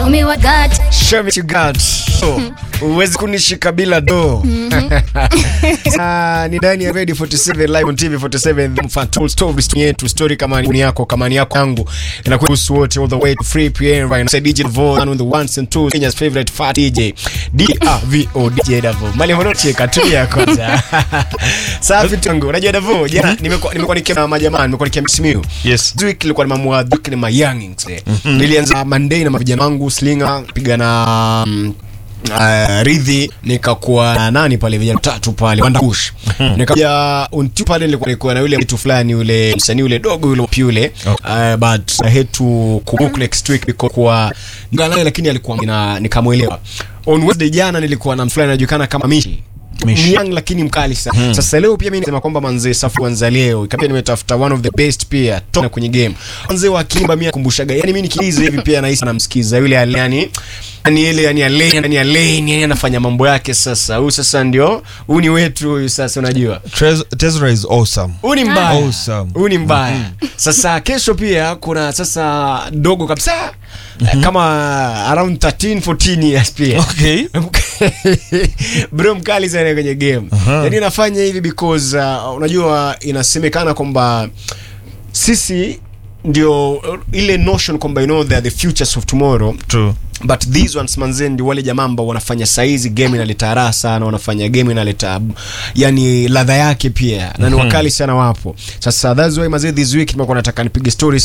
Show me what got. Show me what you got. So, Huwezi kunishika bila do. Ah, ni ndani ya Radio 47 live on TV 47 mfano story yetu story kama ni yako kama ni yako yangu inakuwa kuhusu wote all the way to free PM right now DJ Vo on the ones and twos Kenya's favorite fat DJ DRVO DJ Davo mali hono cheka tu ya kwanza safi tangu unajua Davo jana nimekuwa nimekuwa nikiwa majamaa nimekuwa nikiwa Simiyu Yes. This week ilikuwa ni mamua Duke ni mayangings eh. Nilianza Monday na mavijana wangu Slinga piga na mm, Uh, ridhi nikakuwa na nani pale vijana tatu pale Wandakush nikaja untu pale nilikuwa nilikuwa na yule mtu fulani yule msanii yule dogo yule yule uh, but I had to kubook next week because kwa ngalaye lakini alikuwa na nikamwelewa on Wednesday jana nilikuwa na mtu fulani anajulikana kama Mishi Mishi. ni young lakini mkali sana. Sasa leo pia mimi nasema kwamba manze safu kwanza leo ikapia nimetafuta one of the best pia tona kwenye game. Manze wa Kimba mimi nakumbushaga. Yaani mimi nikiiza hivi pia nahisi namsikiza yule ale yani yani ile yani ale yani ale yani anafanya mambo yake sasa. Huyu sasa ndio huyu ni wetu huyu sasa unajua. Trez- Tezra is awesome. Huyu ni mbaya. Awesome. Huyu ni mbaya. Sasa kesho pia kuna sasa dogo kabisa kama around 13 14 years pia. Okay. bro mkali sana kwenye game yani nafanya hivi because uh, unajua inasemekana kwamba sisi ndio uh, ile notion kwamba you know they are the futures of tomorrow True. but these ones manze ndio wale jamaa ambao wanafanya saizi game inaleta raha sana wanafanya game inaleta yani ladha yake pia na ni wakali sana wapo sasa that's why mazee this week nimekuwa nataka nipige stories